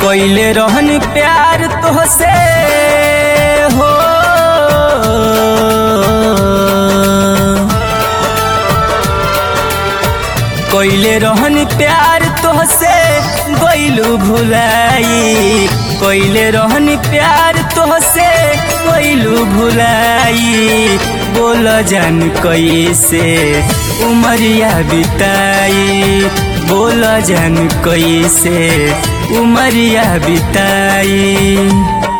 कइले रहनी प्यार तोहसे हो कइले रहनी प्यार तोहसे गइलू भुलाई कइले रहनी प्यार तोहसे गइलू भुलाई बोल जान कैसे उमरिया बिताई बोल जान कैसे उमरिया बिताई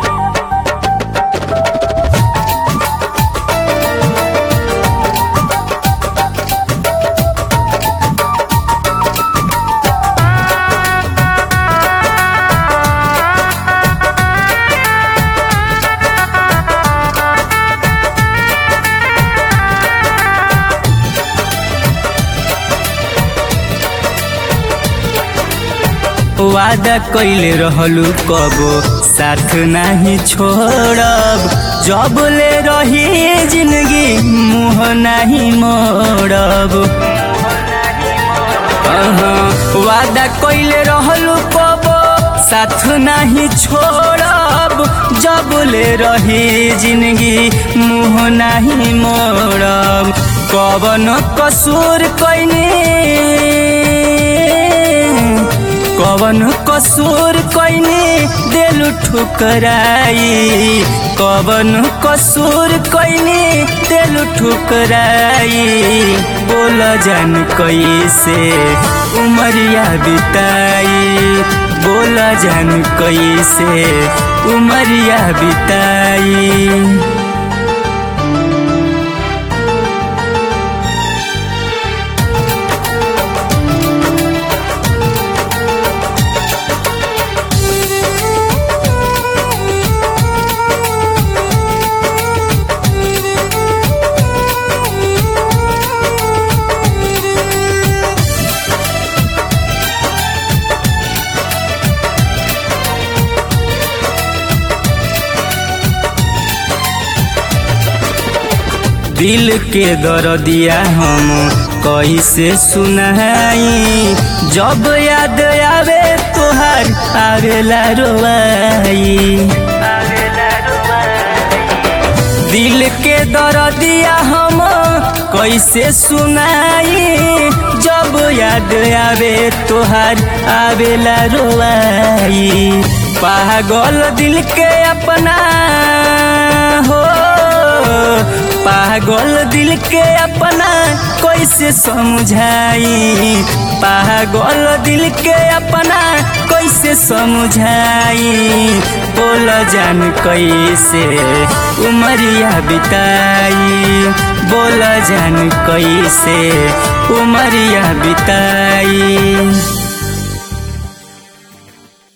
वादा कइले रहलू कबो साथ नहीं छोड़ब जब ले रही जिंदगी मुँह नहीं मोड़ब अहाँ, वादा कइले रहलू कबो साथ नहीं छोड़ब जब ले रही जिंदगी मुँह नहीं मोड़ब कवन कसूर कइनी कवन कसूर कइने देलु ठुकराई कवन कसूर कइने देलु ठुकराई बोल जान कैसे उमरिया बिताई बोल जान कैसे उमरिया बिताई दिल के दर्दिया हम कैसे सुनाई जब याद आवे तोहार आवेला रोवाई दिल के दर्दिया हम कैसे सुनाई जब याद आवे तोहार आवेला रोवाई पागल दिल के अपना हो पागल दिल के अपना कैसे समझाई पागल दिल के अपना कैसे समझाई बोल जान कैसे उमरिया बिताई बोल जान कैसे उमरिया बिताई